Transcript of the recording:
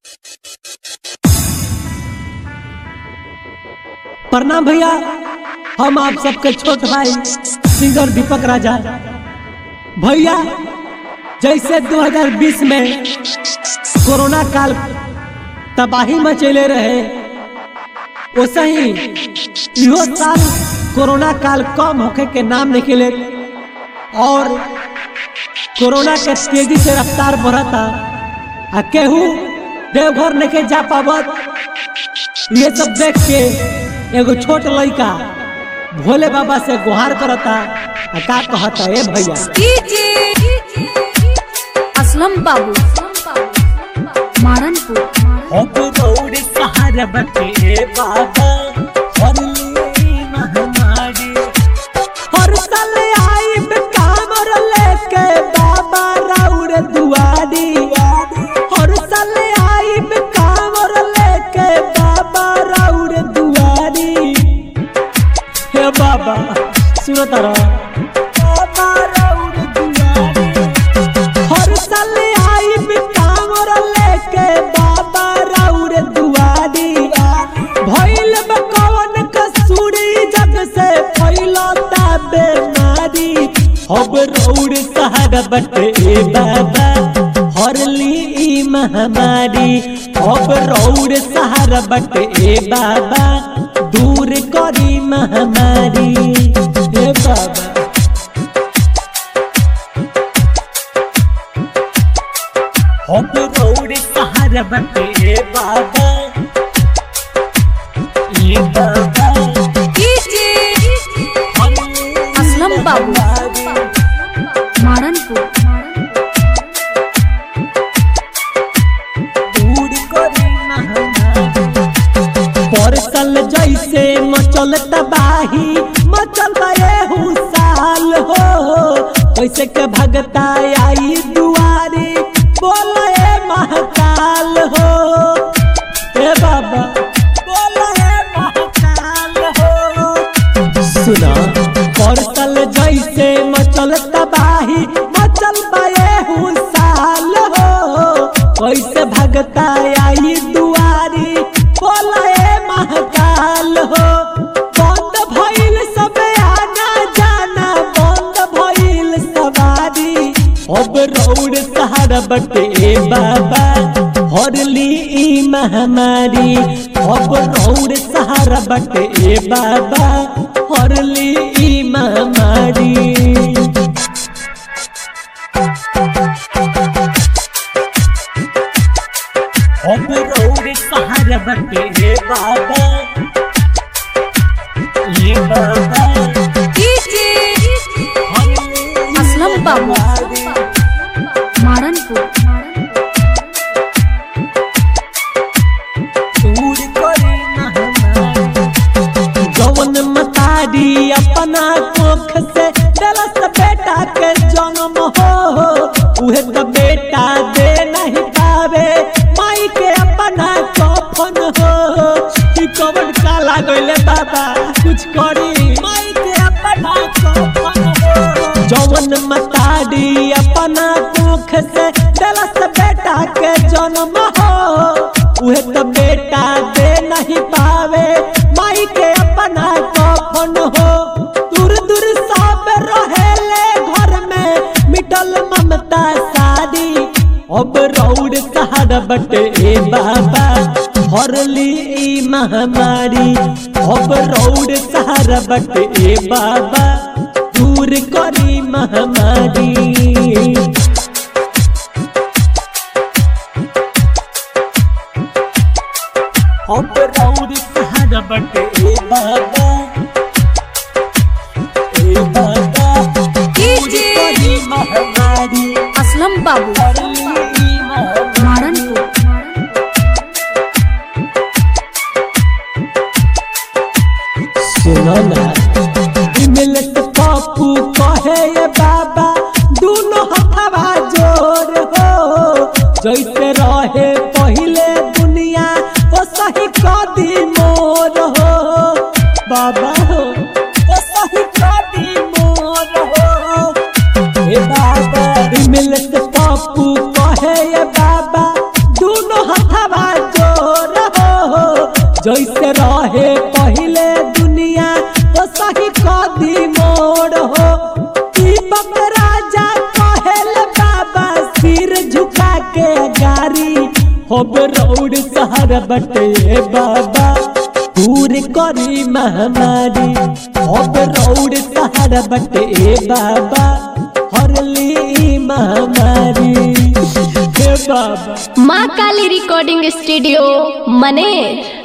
प्रणाम भैया हम आप सबके छोट भाई सिंगर दीपक राजा भैया जैसे 2020 में कोरोना काल तबाही मचेले रहे वैसे ही इहो साल कोरोना काल कम होखे के नाम निकले और कोरोना के तेजी से रफ्तार बढ़ता आ केहू देवघर नहीं जा पावत ये सब देख के एगो छोट लड़का भोले बाबा से गुहार करता आ का कहता ए भैया असलम बाबू मारनपुर अब दौड़ सहारा बटे बाबा हरली महामारी हर साल आइब कामर लेके बाबा राउर दुआरी हर साल आइब कामर लेके बाबा राउर दुआरी हे बाबा सुनो तारा बाबा राउर दुआरी हर साल आइब कांवर लेके बाबा राउर दुआरी भइल बा कवन कसूरी जग से फैलता बेमारी अब रौर सहारा बटे ए बाबा हरली ई महामारी अब रौर सहारा बटे ए बाबा दूर करी महामारी ए बाबा हम रौड़ सहारा बटे बाबा ये बाबा असलम बाबू मारनपुर दूर करी परसल जैसे मचल तबाही मचल एहू साल हो कैसे के भगता आई दुआरी बोले महाकाल हो ए बाबा बोले महाकाल हो सुना परसल जैसे मचल तबाही मचल बाए साल हो कैसे भगता आई दुआरी बोले महाकाल हो बंद भइल सब आना जाना बंद भइल सवारी अब रौड़ सहारा बटे बाबा हरली ई महामारी अब रौड़ सहारा बटे बाबा हरली ई महामारी अब रौड़ सहारा बटे बाबा ये बाबा असलम बाबू मारनपुर दूर करे महामारी जवन मतारी अपना कोख से दलस बेटा के जन्म हो उहे तो बेटा दे नहीं पावे माई के अपना कफन हो कि कवन का लागले बाबा कुछ करी माई के अपना कफन हो जवन मतारी अपना कोख से दलस बेटा के जन्म हो उहे तो बेटा दे नहीं पावे माई के अपना कफन हो दूर दूर सब रहेले घर में मिटल ममता सारी अब रौड़ सहारा बटे ए बाबा हरली ई महामारी अब रौड़ सहारा बटे ए बाबा दूर करी महामारी अब रौड़ सहारा बटे ए बाबा ए बाबा दूर करी महामारी असलम बाबू हरली ई महामारी मारनपुर सुनो ना मिलत पापू कहे ये बाबा दोनों हथवा जोर हो जैसे रहे पहले दुनिया ओ सही कदी मोर हो बाबा हो ओ सही कदी मोर हो ए बाबा मिलत पापू कहे ये बाबा दोनों हथवा जैसे रहे पहले दुनिया ओ सही कदी मोड़ हो दीपक राजा कहल बाबा सिर झुका के गारी होब रौड़ शहर बटे बाबा दूर करी महामारी होब रौड़ शहर बटे बाबा हरली महामारी हे बाबा माँ काली रिकॉर्डिंग स्टूडियो मनेर